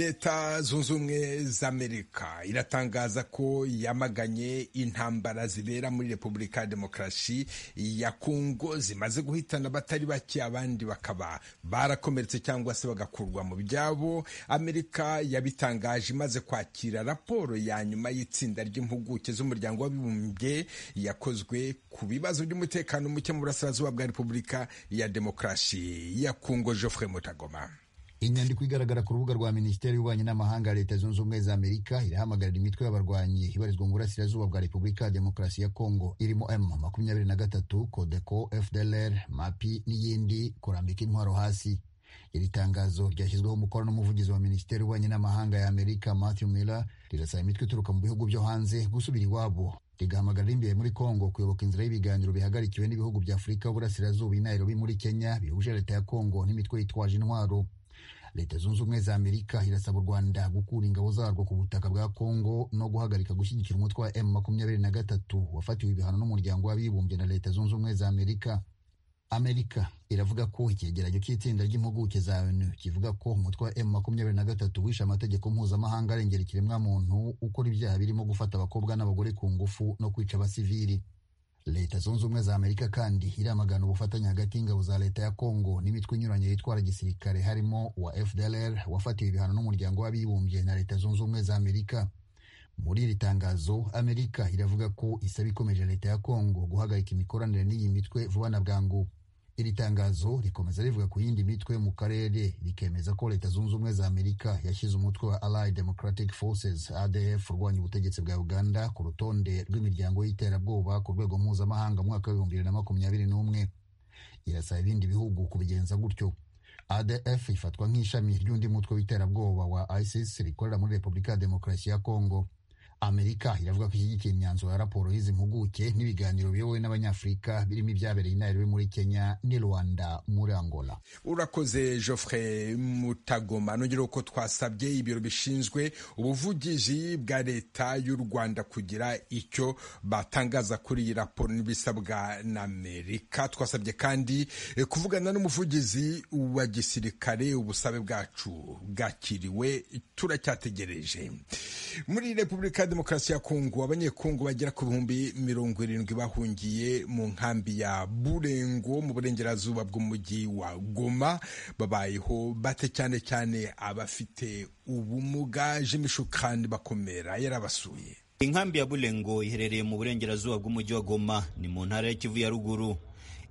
leta zunze ubumwe z'amerika iratangaza ko yamaganye intambara zibera muri repubulika ya demokarasi ya kongo zimaze guhitana abatari bake abandi bakaba barakomeretse cyangwa se bagakurwa mu byabo amerika yabitangaje imaze kwakira raporo ya nyuma y'itsinda ry'impuguke z'umuryango w'abibumbye yakozwe ku bibazo by'umutekano muke mu burasirazuba bwa repubulika ya demokarasi ya kongo geoffrey mutagoma inyandiko igaragara ku rubuga rwa minisiteri y'ububanyi n'amahanga ya leta zunze ubumwe za amerika irahamagarira imitwe y'abarwanyi ibarizwa mu burasirazuba bwa repubulika ya demokarasi ya kongo irimo m makumyabiri na gatatu codeco fdlr mapi n'iyindi kurambika intwaro hasi iri tangazo ryashyizweho umukono n'umuvugizi wa minisiteri y'ububanyi n'amahanga ya amerika matthew miller rirasaba imitwe ituruka mu bihugu byo hanze gusubira iwabo rigahamagarira imbere muri kongo kuyoboka inzira y'ibiganiro bihagarikiwe n'ibihugu bya afurika y'uburasirazuba i nairobi muri kenya bihuje leta ya kongo n'imitwe yitwaje intwaro leta zunze ubumwe za amerika irasaba u rwanda gukura ingabo zarwo ku butaka bwa kongo no guhagarika gushyigikira umutwe wa m makumyabiri na gatatu wafatiwe ibihano n'umuryango w'abibumbye na leta zunze ubumwe za amerika amerika iravuga ko icyegeranyo cy'itsinda ry'impuguke za onu kivuga ko umutwe wa m makumyabiri na gatatu wishe amategeko mpuzamahanga arengera ikiremwamuntu ukora ibyaha birimo gufata abakobwa n'abagore ku ngufu no kwica abasivili leta zunze ubumwe za amerika kandi iramagana ubufatanye hagati y'ingabo za leta ya kongo n'imitwe inyuranye yitwara gisirikare harimo wa fdlr wafatiwe ibihano n'umuryango w'abibumbye na leta zunze ubumwe za amerika muri iri tangazo amerika iravuga ko isaba ikomeje leta ya kongo guhagarika imikoranire n'iyi mitwe vuba na bwangu iri tangazo rikomeza rivuga ku yindi mitwe mu karere rikemeza ko leta zunze ubumwe za amerika yashyize umutwe wa allied democratic forces adf urwanya ubutegetsi bwa uganda ku rutonde rw'imiryango y'iterabwoba ku rwego mpuzamahanga mu mwaka w'ibihumbi bibiri na makumyabiri n'umwe irasaba ibindi bihugu kubigenza gutyo adf ifatwa nk'ishami ry'undi mutwe w'iterabwoba wa isis rikorera muri repubulika ya demokarasi ya kongo amerika iravuga ko ishyigikiye imyanzuro ya raporo y'izi mpuguke n'ibiganiro biyobowe n'abanyafurika birimo ibyabereye inairobi muri kenya n'i rwanda muri angola urakoze geoffrey mutagoma nongera ko twasabye ibiro bishinzwe ubuvugizi bwa leta y'u rwanda kugira icyo batangaza kuri iyi raporo n'ibisabwa na amerika twasabye kandi kuvugana n'umuvugizi wa gisirikare ubusabe bwacu bwakiriwe turacyategereje muri repubulika ya demokarasi ya kongo abanyekongo bagera ku bihumbi mirongo irindwi bahungiye mu nkambi ya burengo mu burengerazuba bw'umujyi wa goma babayeho bate cyane cyane abafite ubumuga jimishukani bakomera yarabasuye inkambi ya burengo iherereye mu burengerazuba bw'umujyi wa goma ni mu ntara ya kivu ya ruguru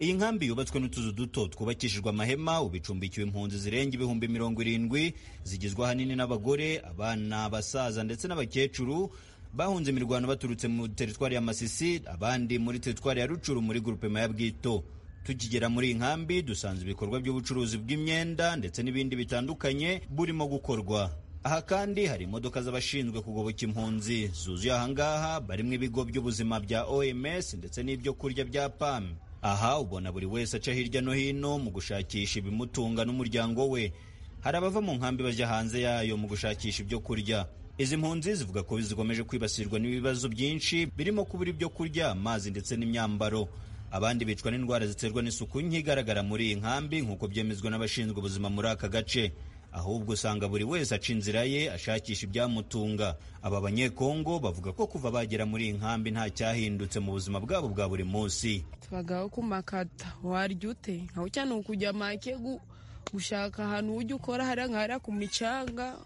iyi nkambi yubatswe n'utuzu duto twubakishijwe amahema ubu icumbikiwe impunzi zirenga ibihumbi mirongo irindwi zigizwe ahanini n'abagore abana abasaza ndetse n'abakecuru bahunze imirwano baturutse mu teritwari ya masisi abandi muri teritwari ya rucuru muri gurupema ya bwito tukigera muri iyi nkambi dusanze ibikorwa by'ubucuruzi bw'imyenda ndetse n'ibindi bitandukanye burimo gukorwa aha kandi hari imodoka z'abashinzwe kugoboka impunzi zuzuye ahangaha barimo ibigo by'ubuzima bya oms ndetse n'ibyo kurya bya pam aha ubona buri wese aca hirya no hino mu gushakisha ibimutunga n'umuryango we hari abava mu nkambi bajya hanze yayo mu gushakisha ibyo kurya izi mpunzi zivuga ko zikomeje kwibasirwa n'ibibazo byinshi birimo kubura ibyo kurya amazi ndetse n'imyambaro abandi bicwa n'indwara ziterwa n'isuku nke igaragara muri iyi nkambi nk'uko byemezwa n'abashinzwe ubuzima muri aka gace ahubwo usanga buri wese aca inzira ye ashakisha ibyamutunga aba banyekongo bavuga ko kuva bagera muri iyi nkambi nta cyahindutse mu buzima bwabo bwa buri munsi tubagaho ku makata warya ute nkaho cyane ukujya make gushaka ahantu ujya ukora hariya nkahariya ku micanga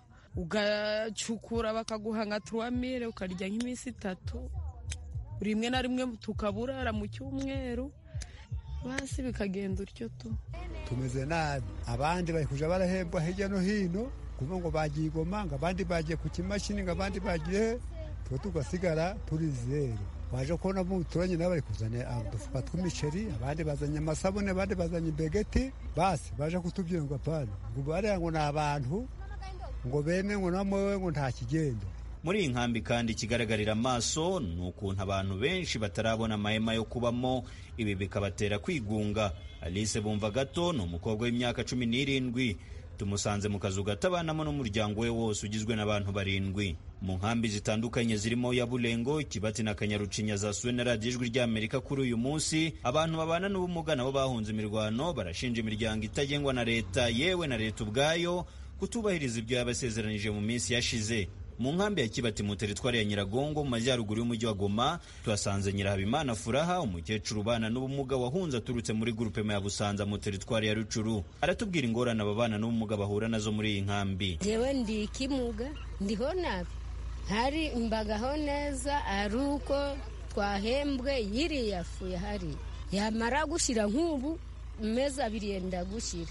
ugacukura bakaguha nka turuwamire ukarya nk'iminsi itatu rimwe na rimwe tukaburara mu cyumweru basi bikagenda utyo tu tumeze nabi abandi bari kuja barahembwa hirya no hino kuva ngo bagiye igoma ngo abandi bagiye ku kimashini ngo abandi bagiye he twe tugasigara turi zeru waje kubona muturanye nabo bari kuzana udufuka tw'imiceri abandi bazanye amasabune abandi bazanye imbegeti basi baje kutubwira ngo apana ngo bariya ngo ni abantu ngo bene ngo namowe ngo nta kigendo muri iyi nkambi kandi ikigaragarira amaso ni ukuntu abantu benshi batarabona amahema yo kubamo ibi bikabatera kwigunga alice bumva gato ni umukobwa w'imyaka cumi n'irindwi tumusanze mu kazu gato abanamo n'umuryango we wose ugizwe n'abantu barindwi mu nkambi zitandukanye zirimo ya burengo kibati na kanyarucinya zasuwe na radiyo ijwi ry'amerika kuri uyu munsi abantu babana n'ubumuga nabo bahunze imirwano barashinja imiryango itagengwa na leta yewe na leta ubwayo kutubahiriza ibyo yabasezeranije mu minsi yashize mu nkambi ya kibati mu teritwari ya nyiragongo mu majyaruguru y'umujyi wa goma tuhasanze nyirahabimana furaha umukecuru ubana n'ubumuga wahunze aturutse muri gurupema ya busanza mu teritwari ya rucuru aratubwira ingorane ababana n'ubumuga bahura nazo muri iyi nkambi jewe ndi ikimuga ndiho nabi hari imbagaho neza ari uko twahembwe yiriya fu yahari yamara gushyira nk'ubu amezi abiri yenda gushyira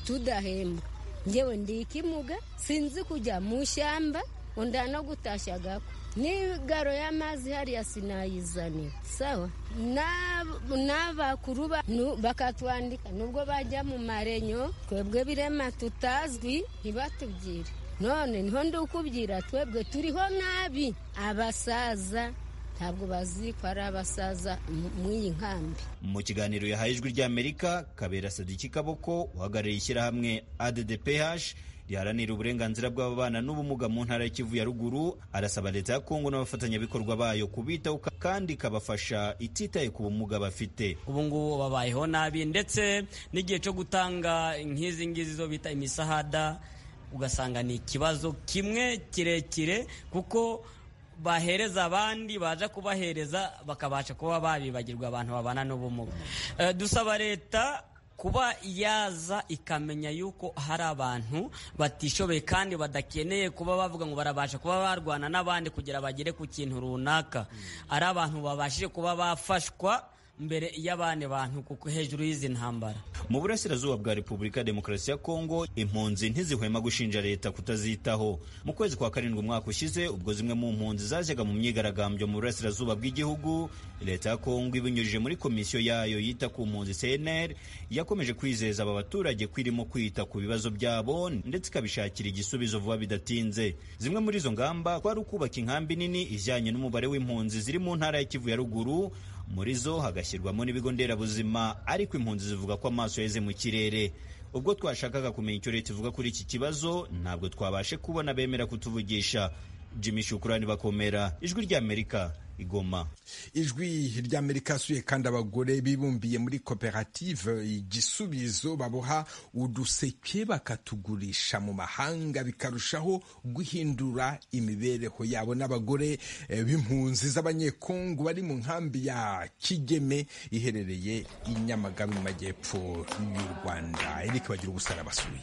tudahembwa ngewe ndi ikimuga sinzi kujya mu ishyamba unda no gutashyagako n'igaro y'amazi hariya sinayizanira sawa n'abakuru bakatwandika nubwo bajya mu marenyo twebwe birema tutazwi ntibatubwire none niho ndi ukubwira twebwe turiho nabi abasaza ntabwo bazi ko ari abasaza mu iyi nkambi mu kiganiro yahaye ijwi ry'amerika kabera sadiki kaboko uhagarariye ishyirahamwe addph riharanira uburenganzira bw'ababana n'ubumuga mu ntara y'ikivu ya ruguru arasaba leta ya kongo n'abafatanyabikorwa bayo kubitaho kandi ikabafasha ititaye ku bumuga bafite ubu ngubu babayeho nabi ndetse n'igihe cyo gutanga nk'izi ngizi zo bita imisahada ugasanga ni ikibazo kimwe kirekire kuko bahereza abandi baza kubahereza bakabasha kuba babibagirwa abantu babana n'ubumuga dusaba leta kuba yaza ikamenya yuko hari abantu batishoboye kandi badakeneye kuba bavuga ngo barabasha kuba barwana n'abandi kugira bagere ku kintu runaka ari abantu babashije kuba bafashwa mbere y'abandi bantu kuko hejuru y'izi ntambara mu burasirazuba bwa repubulika demokarasi ya kongo impunzi ntizihwema gushinja leta kutazitaho mu kwezi kwa karindwi umwaka ushize ubwo zimwe mu mpunzi zajyaga mu myigaragambyo mu burasirazuba bw'igihugu leta ya kongo ibinyujije muri komisiyo yayo yita ku mpunzi cnr yakomeje kwizeza aba baturage ko irimo kwita ku bibazo byabo ndetse ikabishakira igisubizo vuba bidatinze zimwe muri izo ngamba kwari ukubaka inkambi nini ijyanye n'umubare w'impunzi ziri mu ntara ya kivu ya ruguru muri zo hagashyirwamo n'ibigo nderabuzima ariko impunzi zivuga ko amaso yeze mu kirere ubwo twashakaga kumenya icyo leta ivuga kuri iki kibazo ntabwo twabashe kubona bemera kutuvugisha jimmy shukurani bakomera ijwi ry'amerika igoma ijwi ry'amerika asuye kandi abagore bibumbiye muri koperative igisubizo baboha uduseke bakatugurisha mu mahanga bikarushaho guhindura imibereho yabo n'abagore b'impunzi z'abanyekongo bari mu nkambi ya kigeme iherereye i nyamagabe mu majyepfo y'u rwanda erike bagira ubusara basuye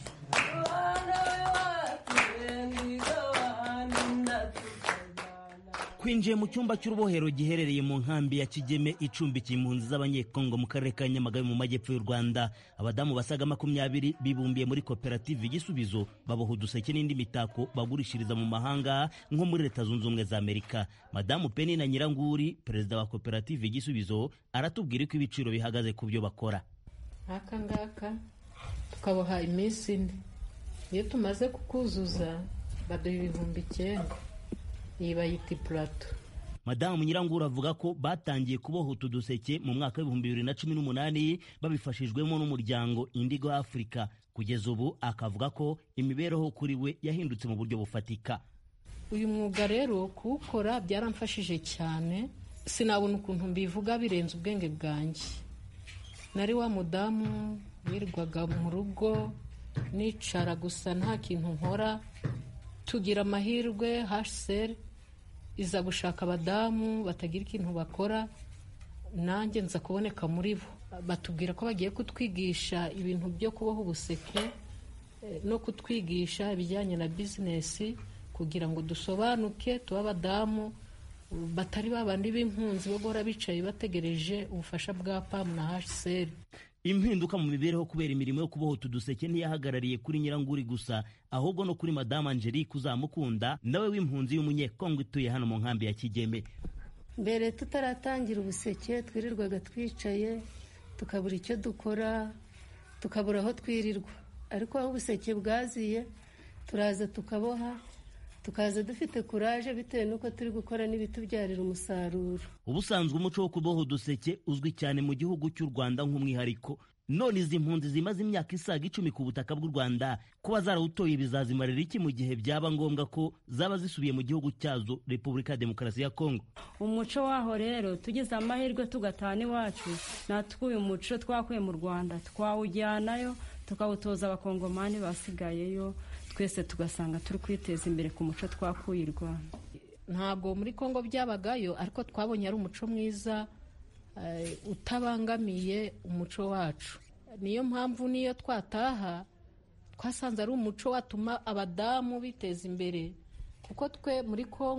twinjiye mu cyumba cy'urubohero giherereye mu nkambi ya kigeme icumbikiye impunzi z'abanyekongo mu karere ka nyamagabe mu majyepfo y'u rwanda abadamu basaga makumyabiri bibumbiye muri koperative igisubizo baboha uduseke n'indi mitako bagurishiriza mu mahanga nko muri leta zunze ubumwe za amerika madamu penina nyiranguri perezida wa koperative igisubizo aratubwira ko ibiciro bihagaze ku byo bakora aka ngaka tukaboha iminsi ine iyo tumaze kukuzuza baduha ibihumbi icyenda iyi bayita ipurato madamu nyirangura avuga ko batangiye kuboha utu duseke mu mwaka w'ibihumbi bibiri na cumi n'umunani babifashijwemo n'umuryango indigo afurika kugeza ubu akavuga ko imibereho kuri we yahindutse mu buryo bufatika uyu mwuga rero kuwukora byaramfashije cyane sinabona ukuntu mbivuga birenze ubwenge bwanjye nari wa mudamu wirirwaga mu rugo nicara gusa nta kintu nkora tugira amahirwe haseri iza gushaka abadamu batagira ikintu bakora nanjye nza kuboneka muri bo batubwira ko bagiye kutwigisha ibintu byo kuboha ubuseke no kutwigisha ibijyanye na bizinesi kugira ngo dusobanuke tube abadamu batari babandi b'impunzi bo guhora bicaye bategereje ubufasha bwa pamu na haseri impinduka mu mibereho kubera imirimo yo kuboha utu duseke ntiyahagarariye kuri nyiranguri gusa ahubwo no kuri madamu angelique uzamukunda nawe w'impunzi y'umunyekongo utuye hano mu nkambi ya kigeme mbere tutaratangira ubuseke twirirwaga twicaye tukabura icyo dukora tukabura aho twirirwa ariko aho ubuseke bwaziye turaza tukaboha tukaza dufite kuraje bitewe n'uko turi gukora n'ibitubyarira umusaruro ubusanzwe umuco wo kuboha uduseke uzwi cyane mu gihugu cy'u rwanda nk'umwihariko none izi mpunzi zimaze imyaka isaga icumi ku butaka bw'u rwanda kuba zarawutoye bizazimarira iki mu gihe byaba ngombwa ko zaba zisubiye mu gihugu cyazo repubulika ya demokarasi ya kongo umuco waho rero tugize amahirwe tugatana iwacu natwe uyu muco twakuye mu rwanda twawujyanayo tukawutoza abakongomani basigayeyo twese tugasanga turi kwiteza imbere ku muco twakuye i rwanda ntabwo muri congo byabagayo ariko twabonye ari umuco mwiza eh, utabangamiye umuco wacu niyo mpamvu niyo twataha twasanze ari umuco watuma abadamu biteza imbere kuko twe muri congo